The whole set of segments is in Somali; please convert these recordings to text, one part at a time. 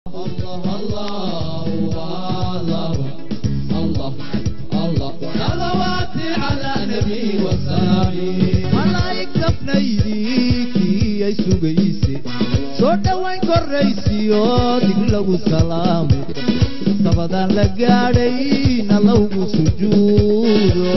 الله الله الله الله الله صلوات على نبي وسلام malaa'igta fnaydii ay sugayse soo dhowayn korraysiyo dig lagu salaamo sabadaan la gaadhay na lowgu sujuudo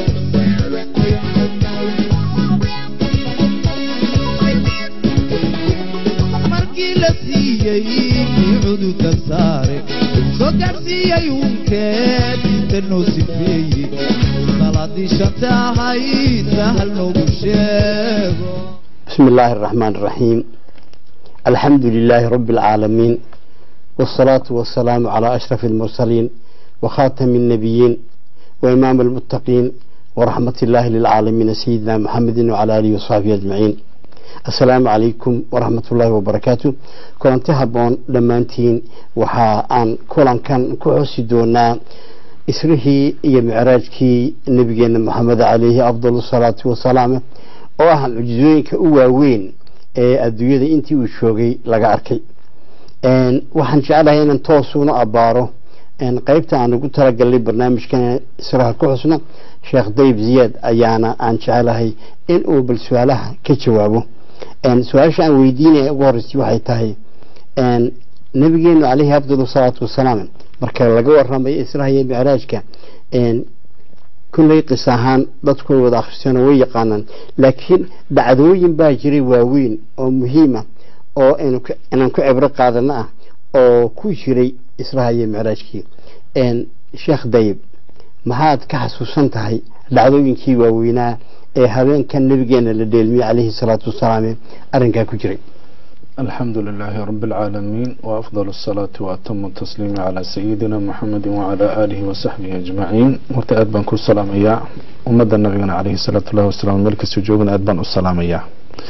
markii la siiyey kii cududa saare soo gaadhsiiyey uunkeed inta noo sifeeye salaadii shanta ahayd sahal noogu sheego بسم الله الرحمن الرحيم الحمد لله رب العالمين والصلاة والسلام على أشرف المرسلين وخاتم النبيين وإمام المتقين ورحمة الله للعالمين سيدنا محمد وعلى آله وصحبه أجمعين السلام عليكم ورحمة الله وبركاته كنت هبون لما انتين وحا أن كلان كان كعسي دونا إسره إيا معراجكي نبينا محمد عليه أفضل الصلاة والسلام oo ah mucjizooyinka u waaweyn ee adduunyada intii uu shoogay laga arkay waxaan jeclahay inaan toosuna abaaro qeybta aan ugu talagalnay barnaamijkan israha ku xusna sheekh dayib ziyaad ayaana aan jecelahay in uu bal su-aalaha ka jawaabo su-aasha aan weydiinaya ugu horreysay waxay tahay nabigeenu caleyhi afdal salaatu wasalaam marka laga waramayo israha iyo micraajka kulley qis ahaan dadku way wada akhristeen oo way yaqaanaan laakiin dhacdooyin baa jiray waaweyn oo muhiima oo inaan ku cibro qaadano ah oo ku jiray israha iyo micraajkii sheekh dayib maxaad ka xasuusan tahay dhacdooyinkii waaweynaa ee habeenkan nabigeena la dheelmiyey caleyhi salaatu wasalaam arrinkaa ku jiray الحمد لله رب العالمين وأفضل الصلاة وأتم التسليم على سيدنا محمد وعلى آله وصحبه أجمعين مرتأد بان كل سلام إياه ومدى النبي عليه الصلاة والسلام ملك السجوب أدبان السلام إياه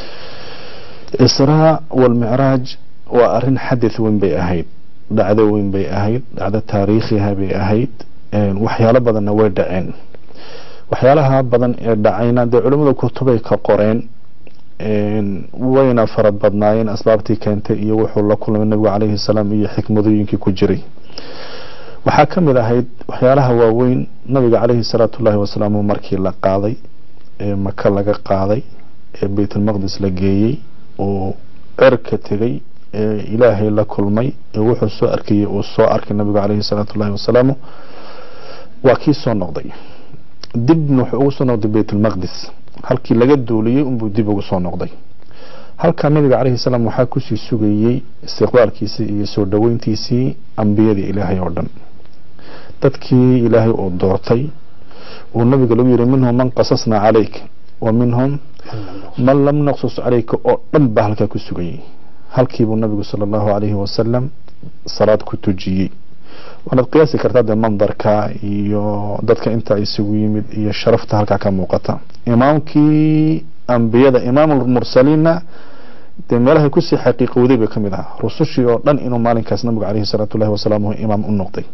إسراء والمعراج وأرن حدث وين بي أهيد دعدة وين بي أهيد دعدة تاريخها بي أهيد وحيالة بدن ويدعين waxyaalaha badan ee dhacayna dee culimmada kutubay ka qoreen wayna farad badnaayeen asbaabtii keentay iyo wuxuu la kulmay nabigu caleyhi salaam iyo xikmadooyinkii ku jiray waxaa ka mid ahayd waxyaalaha waaweyn nabiga caleyhi salaatu ullaahi wasalaamu markii la qaaday ee maka laga qaaday ee beytulmaqdis la geeyey oo cerka tegay ee ilaahay la kulmay ee wuxuu soo arkayay uu soo arkay nabigu caleyhi salaatu ullaahi wasalaamu waa kii soo noqday dibna wuxuu ugu soo noqday beytulmaqdis halkii laga duuliyey unbuu dib ugu soo noqday halkaa nabiga caleyhi salaam waxaa kusii sugayey istiqbaalkiisii iyo soo dhoweyntiisii ambiyadii ilaahay oo dhan dadkii ilaahay uu doortay uu nabiga lagu yihi minhum man qasasnaa calayk wa minhum man lam naqsus calayka oo dhan baa halkaa ku sugayey halkiibuu nabigu sala allahu calayhi wasalam salaad ku tujiyey waanaad qiyaasi kartaa dee mandarka iyo dadka inta isugu yimid iyo sharafta halkaa ka muuqata imaamkii ambiyada imaamulmursaliinna dee meelahay kusii xaqiiqowday bay ka mid ahaa rusushii oo dhan inuu maalinkaas nabigu caleyhi salaatu llahi wasalaamu imaam u noqday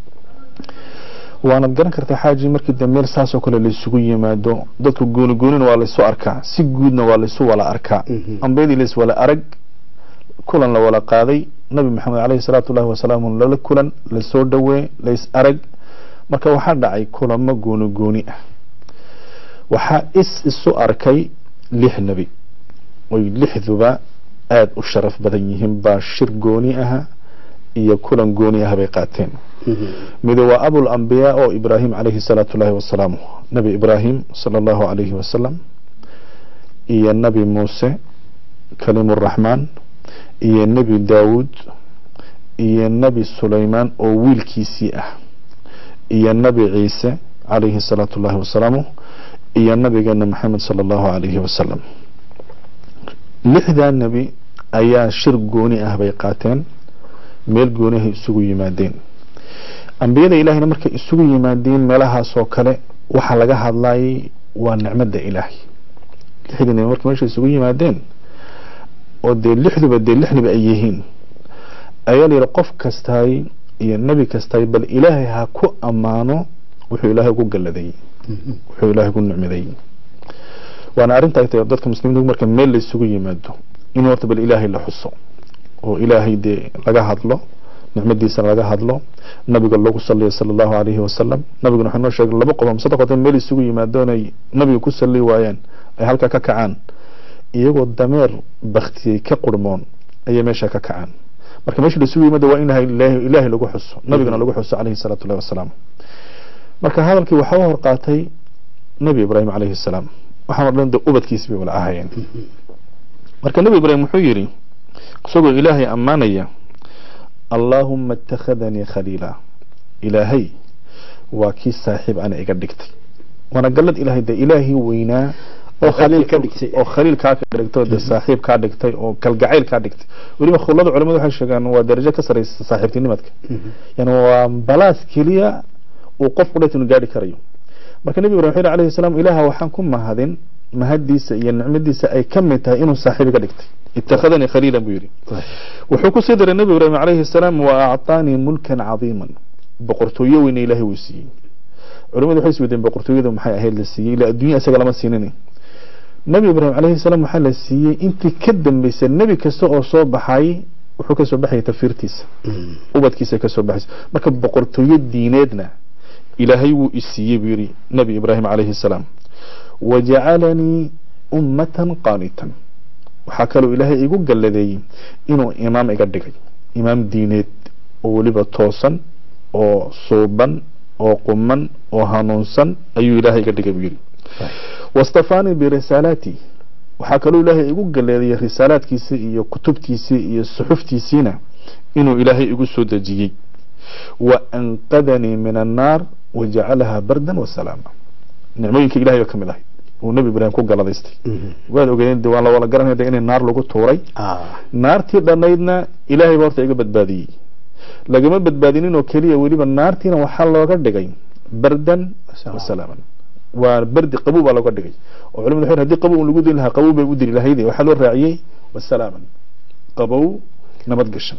waanaad garan kartaa xaaji markii dee meel saasoo kale laysugu yimaado dadku gooni goonina waa laysu arkaa si guudna waa laysu wala arkaa ambiyadii lays wala arag kulan la wala qaaday nabi maxamed caleyhi salaatu llahi wasalaamu lala kulan lasoo dhowee lays arag marka waxaa dhacay kulamo gooni gooni ah waxaa is isu arkay lix nebi oy lixduba aada u sharaf badan yihiin baa shir gooni aha iyo kulan gooni ah bay qaateen mid waa abul ambiyaa oo ibraahim caleyhi salaatu llahi wasalaamu nabi ibraahim sala allahu calayhi wasalam iyo nabi muuse kaliimuraxmaan iyo nebi daawuud iyo nebi sulaymaan oo wiilkiisii ah iyo nebi ciise calayhi salaatu llahi wasalaamu iyo nabigeena maxamed sala allahu calayhi wasalam lixdaa nebi ayaa shir gooni ah bay qaateen meel goonihay isugu yimaadeen ambiyada ilaahayna markay isugu yimaadeen meelahaasoo kale waxaa laga hadlayay waa nicmada ilaahay lixdii nebi markay meesha isugu yimaadeen oo dee lixduba dee lix nebi ay yihiin ayaa la yidhi qof kastaay iyo nebi kastaay bal ilaahay ha ku ammaano wuxuu ilaahay ku galladay wuxuu ilaahay ku nicmaday waana arrinta ay tahay dadka muslimiinta marka meel la isugu yimaado in horta bal ilaahay la xuso oo ilaahay dee laga hadlo nicmadiisana laga hadlo nabiga lagu saliyo sala allahu alayhi wasalam nabiguna wuxuu noo sheegay laba qof ama saddex qof meel isugu yimaado inay nabiga ku sali waayaan ay halkaa ka kacaan iyagoo dameer baktiyey ka qurmoon ayay meesha ka kacaan marka meesha la isugu yimaado waa in ilaahay ilaahay lagu xuso nabigana lagu xuso calayhi salaatu llahi wasalaam marka hadalkii waxaa u hor qaatay nebi ibraahim calayhi salaam waxaan o dhan de ubadkiisi bay wala ahayeen marka nebi ibraahim wuxuu yidhi isagoo ilaahay ammaanaya allaahuma ittakhadanii khaliila ilaahay waa kii saaxiib ana iga dhigtay waana gallad ilaahay de ilaahii weynaa oo khaliil ka dhigtay oo khaliil kaa ka dhigtay oo de saaxiib kaa dhigtay oo kalgacayl kaa dhigtay weliba khulada culimadu waxay sheegaan waa darajo ka saraysa saaxiibtinimadka yani waa balaas keliya uu qofku dhet inu gaari karayo marka nebi ibrahim wuxuu alayhi salaam ilaaha waxaan ku mahadin mahadiisa iyo nicmadiisa ay ka mid tahay inuu saaxiib iga dhigtay ittakhadanii khaliila buu yidhi wuxuu ku sii daray nebi ibrahim calayhi salaam wa acطaanii mulkan cadiiman boqortooyo weyna ilaahay wuu siiyey culimadu waxay iswedeen boqortooyadu maxay ahayd la siiyey ila adduunya isaga lama siinin nebi ibrahim calayhi salaam waxaa la siiyey intii ka dambeysay nebi kasta oo soo baxay wuxuu kasoo baxayay tafsiirtiisa ubadkiisa kasoo baxaysa marka boqortooyo diineedna ilaahay wuu isiiyey buu yidhi nebi ibraahim calayhi salaam wajacalanii ummatan qaanitan waxaa kaloo ilaahay igu galladeeyey inuu imaam iga dhigay imaam diineed oo weliba toosan oo suuban oo quman oo hanuunsan ayuu ilaahay iga dhigay buu yidhi wastafaanii birisaalaati waxaa kaloo ilaahay igu galeedayay risaalaadkiisii iyo kutubtiisii iyo suxuftiisiina inuu ilaahay igu soo dejiyey wa anqadanii min annaar wajacalahaa bardan wasalaama nicmooyinka ilahay ba ka mid ahay uu nebi ibraahim ku galadaystay waad ogeeyeen de waan la wala garanaya inay naar lagu tuuray naartii dhannaydna ilaahay ba horta iga badbaadiyey lagama badbaadinin oo keliya weliba naartiina waxaa looga dhigay bardan wasalaaman waa bardi qabow baa looga dhigay oo culimadu waxay hadii qabow lagu diri lahaa qabow bay u diri lahayd waxaa loo raaciyey wasalaaman qabow nabad gashan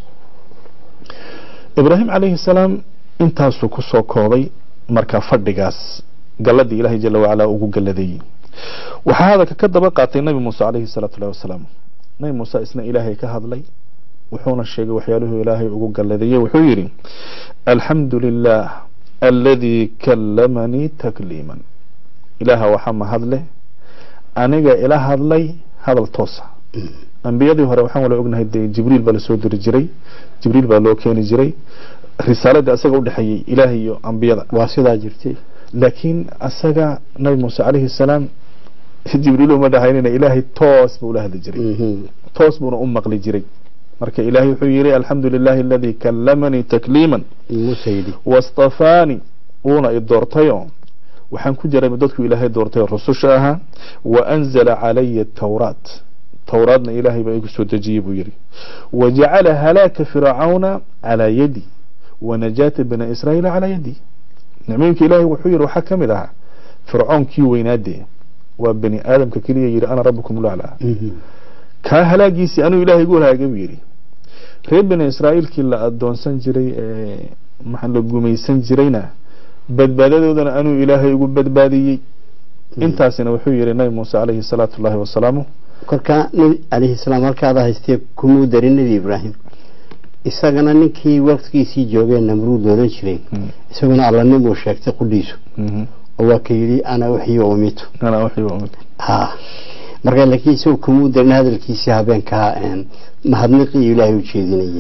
ibraahim calayhi salaam intaasuu kusoo koobay marka fadhigaas galladii ilaahay jala wacala ugu galladeeyey waxaa hadalka ka daba qaatay nabi muuse calayhi salaatu llahi wasalaam nabi muuse isna ilaahay ka hadlay wuxuuna sheegay waxyaaluhu ilaahay ugu galladeeyey wuxuu yidhi alxamdu lilah aladii kallamanii takliiman ilaaha waxaa mahadleh aniga ila hadlay hadal toosa ambiyadii hore waxaan wala ognahay de jibriil baa lasoo diri jiray jibriil baa loo keeni jiray risaaladii asaga udhexeeyey ilaah iyo ambiyada waa sidaa jirtay laakiin asaga nabi muuse calayhi salaam jibriil uma dhahaynina ilaahay toos buu ula hadli jiray toos buuna u maqli jiray marka ilaahay wuxuu yidhi alxamdu lilahi aladii kallamanii takliiman muuse yidhi wastafaanii uuna i doortayo waxaan ku jiray dadku ilaahay doortay rususha ahaa wa anzala calaya tawraat towraadna ilaahay baa igu soo dejiyey buu yidhi wajacala halaaka fircauna calaa yadi wanajaata bani israa'iila calaa yadi nicmooyinka ilaahay wuxuu yidhi waxaa ka mid ahaa fircoonkii weynaadee waa bani aadamka keliya yidhi ana rabbukum laclaa kaa halaagiisii anuu ilaahay igu halaagay buu yidhi reer bani israa'iilkii la adoonsan jiray ee maxaa la gumaysan jirayna badbaadadoodana anuu ilaahay igu badbaadiyey intaasina wuxuu yidhi nabi muuse calayhi salaatu llahi wasalaamu kolkaa nebi calayhi salaam halkaada haystee kumuu darin nebi ibraahim isagana ninkii waqtigiisii joogee namruud loolan jiray isaguna allanimuu sheegtay qudhiisu oo waa ka yidhi ana uxyo umitu ana wixii waa mid ha marka laakiin isagu kumuu darin hadalkiisii habeenkaa mahadniqii ilaahay u jeedinayay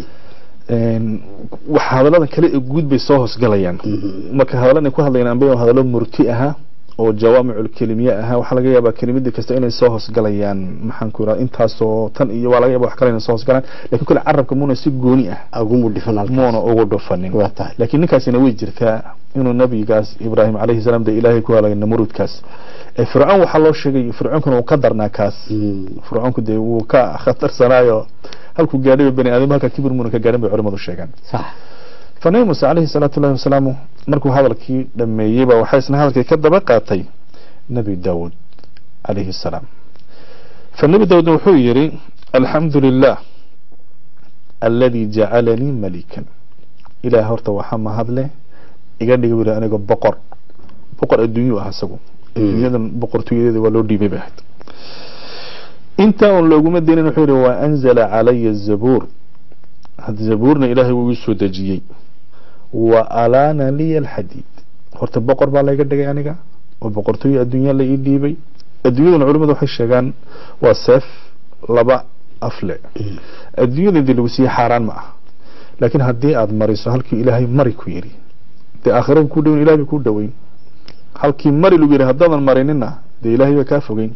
wax hadallada kale ee guud bay soo hoosgalayaan marka hadalladan ku hadlayaan amba hadallo murti ahaa oo jawaamicul kelimiye ahaa waxaa laga yaabaa kelimada kasta inay soo hoosgalayaan maxaan ku yidhahda intaasoo tan iyo waa laga yaaba wax kale inay soo hoosgalaan lakin kule carabka muuna si gooni ah agumu dhifan halkaas muuna ugu dhufanin waa tahay laakiin ninkaasina way jirtaa inuu nabigaas ibraahim calayhi salaam dee ilaahay ku halagay namruudkaas ee fircoon waxaa loo sheegay fircoonkuna uu ka darnaa kaas fircoonku dee wuu ka khatarsanaayo halkuu gaadhay bani aadam halka kibir muuna ka gaadhin bay culimadu sheegaan sax فنبي موسى عليه الصلاة والله وسلامه مركو هذا الكي لما يبا وحيسنا هذا الكي كذب قاتي نبي داود عليه السلام فالنبي داود وحيري الحمد لله الذي جعلني ملكا إلى هرت وحما هذا له يقال لي يقول أنا بقر بقر الدنيا أحسبه الدنيا بقر تيجي ولو دي ببهت انت لو قمت دين وحيري وأنزل علي الزبور had zabuurna ilaahay wuu ii soo dejiyey wa alaana liya alxadiid horta boqor baa layga dhigay aniga oo boqortooyo adduunya la ii dhiibay adduunyaduna culimadu waxay sheegaan waa seef laba afle adduunyada intii lagu siiye xaaraan ma ah laakiin haddii aad mariso halkii ilaahay mari ku yidhi dee aakhirada kuu dhaweyn ilahay bay kuu dhaweyn halkii mari lagu yidhi haddaadan marinina dee ilaahay baa kaa fogeyn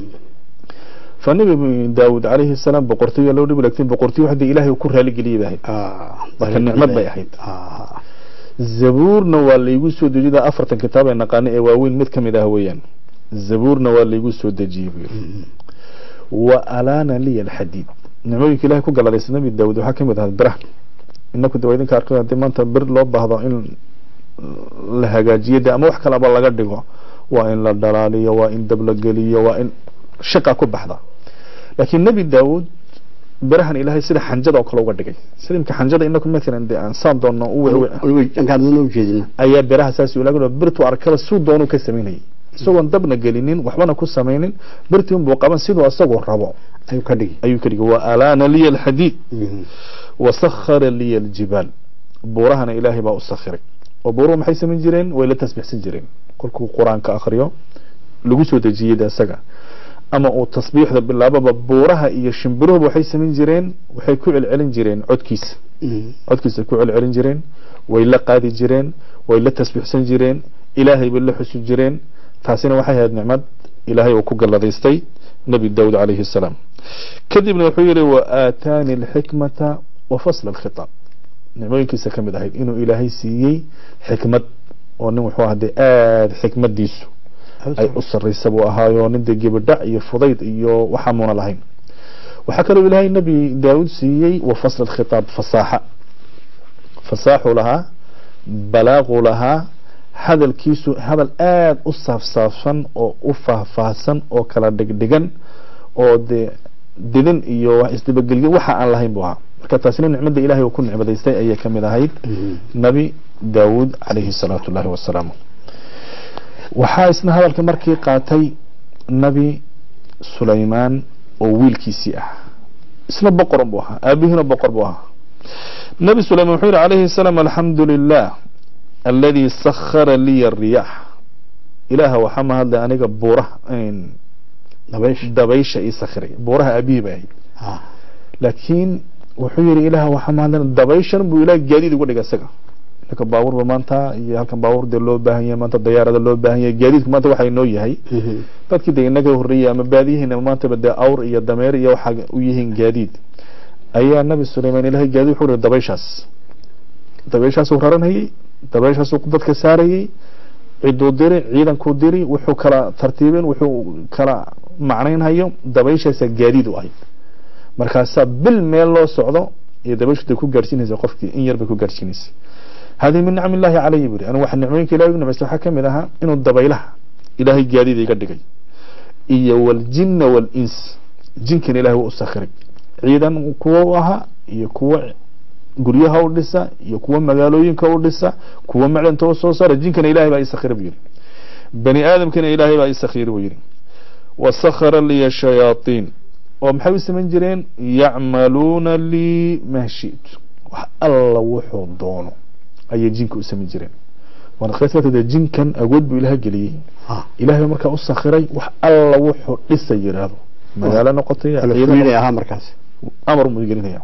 fa nabi daawud calayhi salaam boqortooyo loo dhibi laakiin boqortooyo hadii ilaahay ku raaligeliyay bay ahayd marka nicmad bay ahayd zabuurna waa laygu soo dejiyay afartan kitaab ee naqaano ee waaweyn mid ka mid ah weeyaan zabuurna waa laygu soo dejiyey buu yidhi wa alaana liya alxadiid nicmooyinka ilahay ku galadaysa nabi daawud waxaa ka mid ahaa biraha inaku de waa idinka arkay haddii maanta bir loo baahdo in la hagaajiyo de ama wax kaleba laga dhigo waa in la dhalaaliyo waa in dab la geliyo waa in shaqa ku baxda laakiin nebi daawud birahan ilaahay sida xanjada oo kale uga dhigay sida imka xanjada inaku maalan de aan saan doonno u wewe ujeedina ayaa biraha saas ulaga birtu arkada suu doonu ka samaynayay isagoon dabna gelinin waxbana ku samaynin birtii unbuu qaban siduu isagoo rabo ayuu ka dhigi ayuu ka dhigay wa alaana liya alxadiid wasakhara liya aljibaal buurahana ilaahay baa u sakhiray oo buuruhu maxay samayn jireen way la tasbixsan jireen kolkuu qur-aanka akhriyo lagu soo dejiyey de isaga ama uu tasbiixda bilaababa buuraha iyo shimbiruhuba waxay samayn jireen waxay ku celcelin jireen codkiisa codkiisa ku celcelin jireen way la qaadi jireen way la tasbiixsan jireen ilaahay bay la xusi jireen taasina waxay ahayd nicmad ilaahay uu ku galladaystay nebi daawud calayhi salaam kadibna wuxuu yidhi wa aataani alxikmata wa fasla alkhitaab nicmooyinkiisa ka mid ahayd inuu ilaahay siiyey xikmad oo nin wuxuu ahaa dee aada xikmadiisu ay u sarraysa buu ahaayo nin dee gebadhac iyo fudayd iyo waxaa muuna lahayn waxaa kaloo ilaahay nebi daawud siiyey wa fasla alkhitaab fasaaxa fasaaxuu lahaa balaaquu lahaa hadalkiisu hadal aada u saafsaafsan oo u faahfaahsan oo kala dhigdhigan oo dee didin iyo wax isdabagelyo waxa aan lahayn buu ahaa marka taasina nicmada ilahay uu ku nicmadaystay ayay ka mid ahayd nebi daawud calayhi salaatu llahi wasalaam waxaa isna hadalka markii qaatay nebi sulaymaan oo wiilkiisii ah isna boqoran buu ahaa aabihiina boqor buu ahaa nebi sulaymaan wuxuu yihi calayhi salaam alxamdu lilah aladi sakhara liya ariyax ilaaha waxaa mahadlay aniga buuraha dabaysha ii sakhiray buuraha aabihii bay ahayd laakiin wuxuu yihi ilaah waxaa mahadlay dabayshan buu ilaah gaadiid uga dhigay isaga inaka baabuurba maanta iyo halkan baabuur dee loo baahan yahay maanta dayaarada loo baahan yahay gaadiidku maanta waxaa inoo yahay dadkii dee inaga horreeyay ama baadiyihiina maantaba dee awr iyo dameer iyo waxaa u yihiin gaadiid ayaa nabi sulaymaan ilahay gaadiid wuxuu yihi dabayshaas dabayshaasuu raranayay dabayshaasuu dadka saarayay ciduu diri ciidankuu diri wuxuu kala tartiibin wuxuu kala macnaynhayo dabayshaasa gaadiid u ahayd markaasaa bil meel loo socdo iyo dabayshu day ku gaadhsiinaysa qofkii in yar bay ku gaadhsiinaysa hadihi min nicmi illahi calayhi buri anigu waxa nicmooyinka ilahay u nimaystay waxaa ka mid ahaa inuu dabaylaha ilaahay gaadiid iga dhigay iyo waljinna walins jinkan ilahay waa u sakhiray ciidan kuwa u ahaa iyo kuwa guryaha u dhisa iyo kuwa magaalooyinka u dhisa kuwa macdanta u soo saara jinkana ilahay baa isakhira buu yidhi bani aadamkana ilaahay baa isakhira buu yidhi wasakhara liya shayaaطiin oo maxay u samayn jireen yacmaluuna lii maa shi'tu wax alla wuxuu doono ayay jinka u samayn jireen waana jinkan awood buu ilaha geliyey ilahay baa markaa u sakhiray wax alla wuxuu dhisa yidhaahdo magaalo noqotay ahaa markaas amar muu gelinaya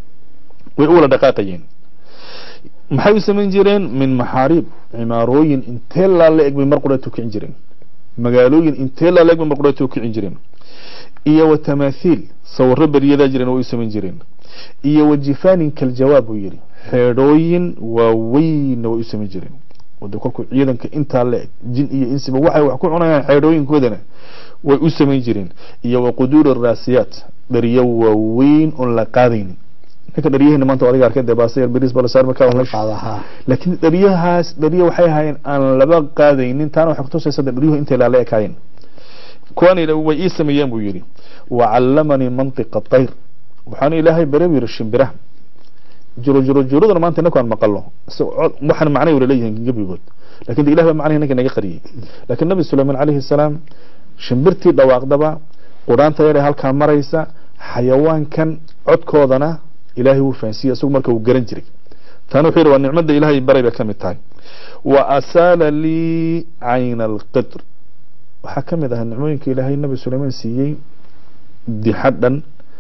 way u wala dhaqaaqayeen maxay u samayn jireen min maxaariib cimaarooyin intee laa la eg bay mar qureetu kicin jireen magaalooyin intee laa la eg bay mar qureetu kicin jireen iyo wa tamaathiil sawirro beryadaa jireen way u samayn jireen iyo wa jifaanin kaljawaab buu yidhi xeedhooyin waaweynna way u samayn jireen wade kolkuu ciidanka intaa la eg jin iyo insiba waxay wax ku cunayaan xeedhooyinkoodana way u samayn jireen iyo wa quduuri raasiyaat dhariyo waaweyn oon la qaadaynin ninka dharyahina maanta adiga arkay dee baasayar bariis balasaar markaa qaadaha laakiin dharyahaas dharyo waxay ahaayeen aan laba qaadaynin taana waxay kutusaysa de dharyuhu intay laala ekaayeen kuwan way ii sameeyeen buu yidhi wacallamanii mantiqa tayr waxaana ilaahay bare buu yidhi shimbiraha juro juro juraduna maanta inaku aan maqalo waxaan macnay wala leeyihiin gebigood lakin de ilah baa macnahi ninka naga qariyey laakiin nabi sulaymaan calayhi salaam shimbirtii dhawaaqdaba quraanta yare halkaa maraysa xayawaankan codkoodana ilaahay wuu fahansiiyey isagu marka uu garan jiray taana wuxuu yidhi waa nicmada ilaahay baray bay ka mid tahay wa asaala lii cayna alqidr waxaa ka mid ahaa nicmooyinka ilaahay nabi suleymaan siiyey dixadhan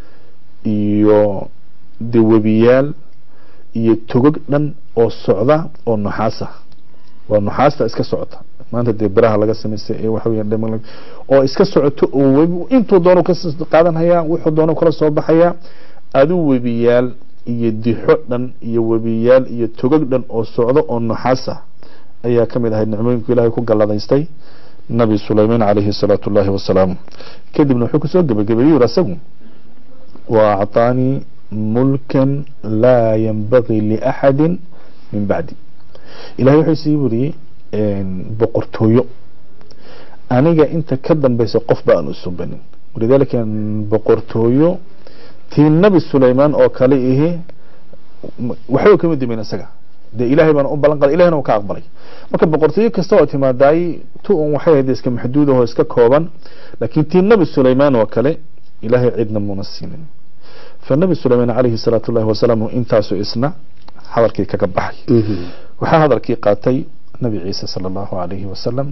iyo de webiyaal iyo togog dhan oo socda oo nuxaasa waa nuxaasta iska socota maanta dee biraha laga samaystay ee waxa weeyaan dhaman oo iska socoto oo webi intuu doono ka qaadan hayaa wuxuu doono kala soo baxayaa adu webiyaal iyo dixo dhan iyo webiyaal iyo togog dhan oo socdo oo nuxaas ah ayaa ka mid ahayd nicmooyinku ilaahay ku galladaystay nabi sulaymaan calayhi salaatu llahi wasalaamu kadibna wuxuu kusoo gebagabeeyey yuri asagu wa acطaanii mulkan laa yanbagii liaxadi min bacdi ilahay wuxuu sii buriyey boqortooyo aniga inta ka dambaysa qof ba aan u subanin walidaalika boqortooyo tii nabi sulaymaan oo kale ihi waxba kama dimin isaga dee ilahay baana u ballan qaday ilahina uu ka aqbalay marka boqortooyo kasta oo timaadaay tu un waxay ahayd iska maxduud oo iska kooban laakiin tii nabi sulaymaan oo kale ilahay cidna muuna siinin فالنبي سليمان عليه الصلاة الله والسلام انتاسو اسنا hadalkii kaga baxay waxaa hadalkii qaatay nabi ciise sala allahu alayhi wasalam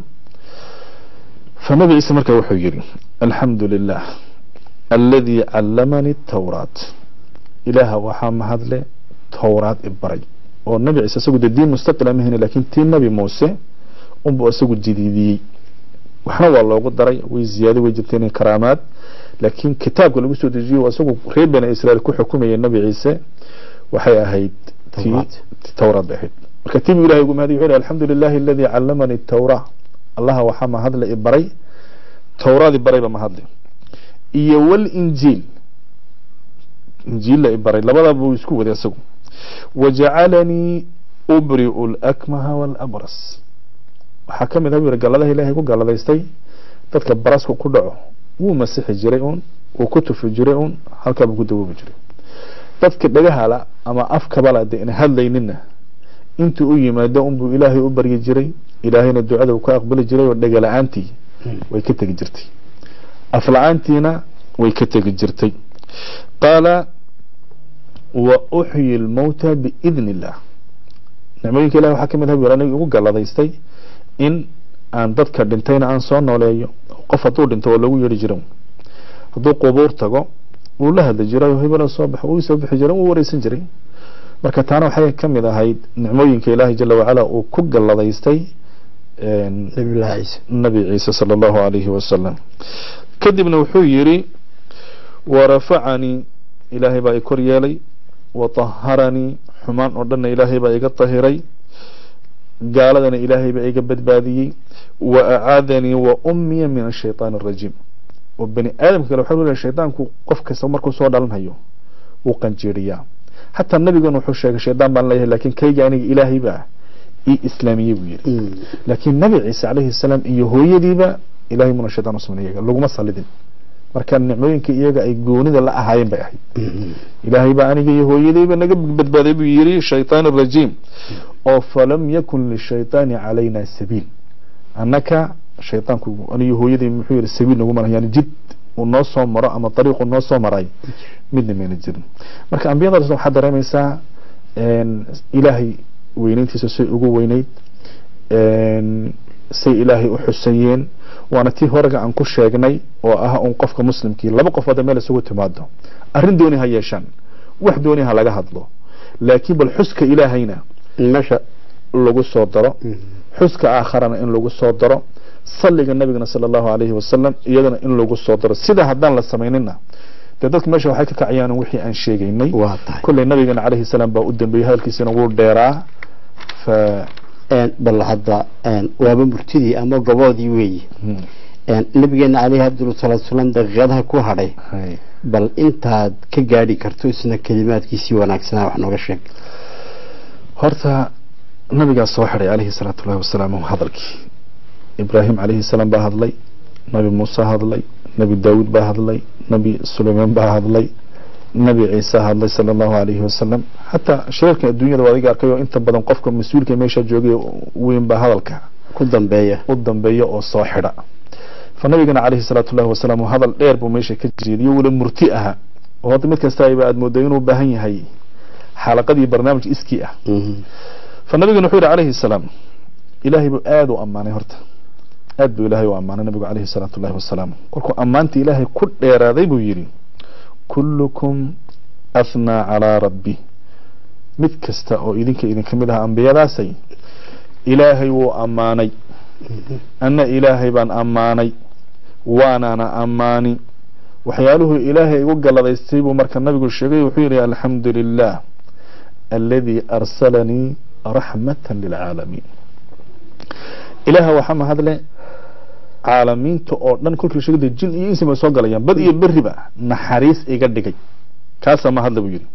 fanabi ciise marka wuxuu yidhi alxamdu lilah aladii callamani tawraat ilaaha waxaa mahadle towraad i baray oo nabi ciise isagu dee diin mustaqila mahayne laakiin tii nabi muuse unbuu isagu jadiidiyey waxna waa loogu daray way ziyaado way jirteen karaamaad laakiin kitaabka lagu soo dejiyo isagu reer bani israel ku xukumayay nabi ciise waxay ahayd towraad bay ahayd marka tibu ilahay ugu mahadiy wuxuu alxamdu lilahi aladii callamani tawra allaha waxaa mahadle i baray towraad i barayba mahadle iyo walinjiil injiilla i baray labadaba buu isku waday isagu wajacalanii ubri'u lakmaha walabras waxaa ka mid ah yiri galladaha ilaahay ku galladaystay dadka barasku ku dhaco wuu masixi jiray uun wuu ku tufi jiray uun halkaabuu ku dawoobi jiray dadka dhagahala ama afkabala de ina hadlaynina intuu u yimaado unbuu ilaahay u baryi jiray ilaahayna ducada uu ka aqbali jiray oo dhega la-aantii way ka tegi jirtay af la-aantiina way ka tegi jirtay qaala wa uxyi lmawta biidni illah nicmooyinka ilahi waxaa ka mid ah buu aniga igu galladaystay in aan dadka dhintayna aan soo nooleeyo qof hadduu dhinto oo lagu yeeri jiro hadduu qubuur tago wuu la hadli jiray hebela soo bax uu soo bixi jiray wuu wareysan jiray marka taana waxay ka mid ahayd nicmooyinka ilaahay jala wacala uu ku galladaystay nabilahi ciise nabi ciise sala allahu alayhi wasalam kadibna wuxuu yidhi warafacanii ilaahay baa i kor yeelay wataharanii xumaan oo dhanna ilaahay baa iga tahiray gaaladana ilaahay baa iga badbaadiyey wa acaadanii wa ummiya min ashaytaan arajiim oo bani aadamka kale waxaa leeyahay shaydaanku qof kasta markuu soo dhalanhayo wuu qanjeeriyaa xataa nabigan wuxuu sheegay shaydaan baan leeyahay laakiin kayga aniga ilaahay baa ii islaamiyey buu yidhi laakiin nabi ciise calayhi salaam iyo hooyadiiba ilahay muna shaydaan usman iyaga laguma salidin marka nicmooyinka iyaga ay goonida la ahaayeen bay ahayd ilaahay baa aniga iyo hooyadayba naga badbaaday buu yidhi shaytaan arajiim oo falam yakun lishaytaani calayna sabiil annaka shaytaanku aniyo hooyaday muxuu yidhi sabiil naguma laha yani jid uu noo soo maro ama dariiqu noo soo maray midna mayna jirin marka ambiyadaas waxaad dareemaysaa ilaahay weynayntiisa say ugu weynayd say ilaahay u xusayeen waana tii horega aan ku sheegnay oo ah un qofka muslimkii laba qof hadda meel isugu timaado arrin dooni ha yeeshaan wax dooni ha laga hadlo laakiin bal xuska ilaahayna meesha lagu soo daro xuska aakharana in lagu soo daro salliga nabigana sala allahu alayhi wasalam iyadana in lagu soo daro sida haddaan la samaynina dee dadka meesha waxay ka kacayaan wixii aan sheegaynay waa tahay kolley nabigana calayhi salaam baa u dambeeyey hadalkiisana wuu dheeraa fa bal hadda waaba murtidii ama goboodii weeyi nabigeena caleyhi afdal salaatu salaam daqiiqadaha ku hadhay hay. bal intaad ka gaadhi karto isna kelimaadkiisii wanaagsanaa wax nooga sheeg horta nabigaa soo xidhay calayhi salaatu llahi wasalaam hadalkii ibraahim calayhi salaam baa hadlay nabi muuse hadlay nabi daawuud baa hadlay nabi sulaymaan baa hadlay nabi ciise hadlay sala allahu alayhi wasalam xataa shirarkan adduunyada waa adiga arkayo inta badan qofka mas-uulka meesha joogay weyn baa hadalka ku dambeeya u dambeeya oo soo xidha fa nabigana calayhi salaatu llahi wasalaam hadal dheer buu meesha ka jeediyey wala murti aha oo hadda mid kasta ayba aad mooday inuu u baahan yahay xalaqad iyo barnaamij iskii ah fa nabigana wuxuu yihi calayhi salaam ilaahay buu aada u ammaanay horta aad buu ilaahay u ammaanay nabigu calayhi salaatu llahi wasalaam kolkuu ammaantii ilaahay ku dheeraaday buu yidhi kullukum athnaa calaa rabbi mid kasta oo idinka idinka mid aha ambiyadaasay ilaahay wuu ammaanay anna ilaahay baan ammaanay waanaana ammaani waxyaaluhu ilaahay igu galladaystay buu marka nabigu sheegay wuxuu yidhi alxamdu lilah aladi arsalanii raxmatan lilcaalamiin ilaaha waxaa mahadle caalamiinta oo dhan kolkii la sheegay jin iyo insi bay soo galayaan bad iyo beriba naxariis iga dhigay kaasaa mahadle buu yidhi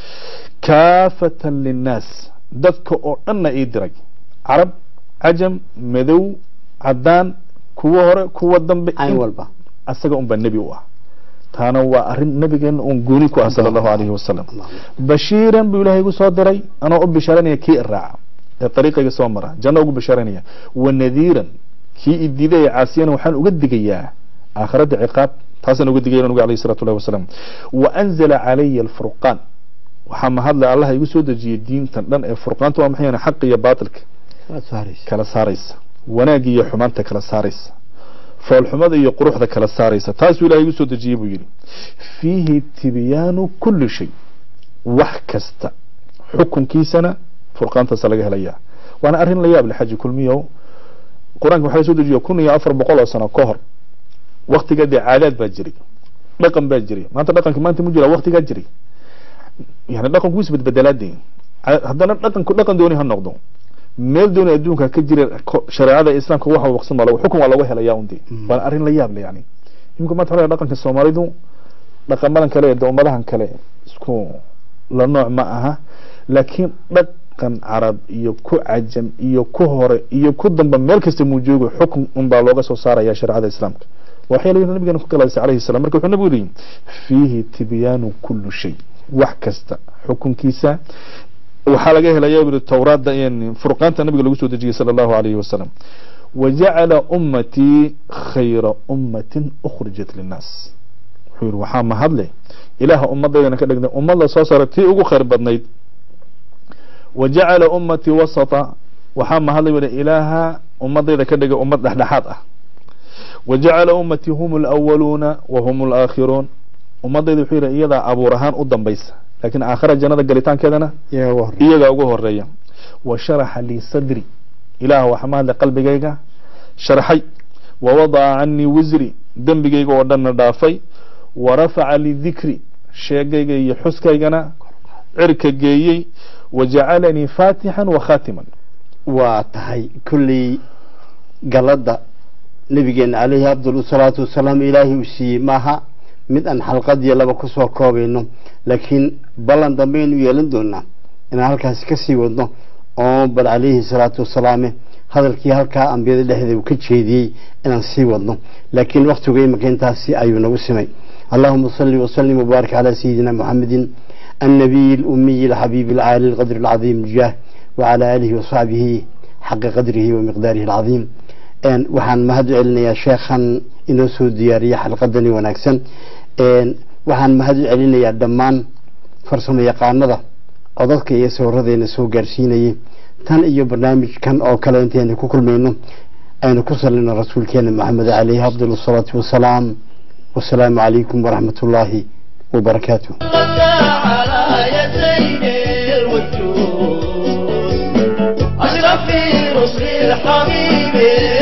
kaafatan linnaas dadka oo dhanna ii diray carab cajam madow caddaan kuwa hore kuwa dambe cayn walba asaga unbaa nebi u ah taana waa arrin nabigeena uun gooni ku ah sala allahu alayhi wasalam bashiiran buu ilaahay igu soo diray anoo u bishaaranaya kii iraaca ee dariiqayga soo mara janno ugu bishaaranaya wa nadiiran kii idiiday ee caasiyana waxaan uga digayaa aakhiradda ciqaab taasaan uga digaya nabiga alayhi salatu llahi wasalam wa anzala calaya alfurqaan waxaa mahadle allah igu soo dejiyey diintan dhan ee furqaanta waa maxay xaq iyo baatilka waad saaraysa kala saaraysa wanaagga iyo xumaanta kala saaraysa foolxumada iyo quruxda kala saaraysa taasuu ilahay igu soo dejiyey buu yidhi fiihi tibyaanu kulli shay wax kasta xukunkiisana furqaantaasa laga helayaa waana arrin la yaab le xaji kulmiyow qur-aanka waxaa soo dejiya kun iyo afar boqol oo sano ka hor waktigaa dee caadaad baa jiray dhaqan baa jiray maanta dhaqanka maanta mu jira waktigaa jiray yani dhaqanku wis badbedelaade haddana dhaqanku dhaqan dooni ha noqdo meel dooni adduunka ka jira ko- shareecada islaamka waxa waqsan baa lagu xukun waa lagu helaya unde waana arrin la yaab le yani imika maanta waxaa la dhaqanka soomaalidu dhaqamadan kale ee ummadahan kale isku la nooc ma aha laakiin dhaqan carab iyo ku cajam iyo ku hore iyo ku damba meel kasta muu joogo xukun unbaa looga soo saaraya shareecada islaamka waxyaala nabigeena ku galaysay calayhi salaam marka wuxuu nabigu yihi fiihi tibyaanu kullu shay wax kasta xukunkiisa waxaa laga helaya buri towraadda in furqaanta nabiga lagu soo dejiyey sala allahu alayhi wasalam wajacala ummatii khayra ummatin ukhrijat linnaas wuxuu yihi waxaa mahadle ilaaha ummaddaydana ka dhigna ummad la soo saaray tii ugu khayr badnayd wajacala ummatii wasata waxaa mahadle buri ilaaha ummadayda ka dhigay ummad dhexdhexaad ah wajacala ummatii hum alawaluuna wa hum alaakhiruun ummadayda wuxuu yihi iyadaa abuur ahaan u dambaysa laakiin aakhira jannada galitaankeedana iyaga ugu horey iyagaa ugu horeeya wa sharaxa lii sadri ilaah waxaa mahadle qalbigayga sharxay wa wadaca canii wisri dembigayga oo dhanna dhaafay wa rafaca lii dikri sheegayga iyo xuskaygana cirka geeyey wa jacalanii faatixan wa khaatiman waa tahay kulley galladda nabigeena caleyhi afdal salaatu wasalaam ilaahay uu siiyey maaha mid aan xalqadiyo laba kusoo koobayno laakiin ballan dambaynu yeelan doonaa inaan halkaasi kasii wadno oo bal caleyhi salaatu wasalaame hadalkii halkaa ambiyada dhexdeeda uu ka jeediyey inaan sii wadno laakiin waktigu imika intaasi ayuu nagu simay allahuma salli wasalim wabaarik calaa sayidina muxamedin النبي الأمي الحبيب العالي القدر العظيم الجاه وعلى آله وصحبه حق قدره ومقداره العظيم een waxaan mahad u celinayaa sheekhan inoo soo diyaariyey xalqadani wanaagsan een waxaan mahad u celinayaa dhammaan farsamo yaqaanada codadka iyo sawiradeena soo gaarsiinayay tan iyo barnaamijkan oo kale intaynu ku kulmayno aynu ku salino rasuulkeena maxamed caleyhi afdal asalaatu wasalaam wasalaamu calaykum waraxmat ullaahi wabarakaatuh على يدين الوجود أشرف في رسل الحبيب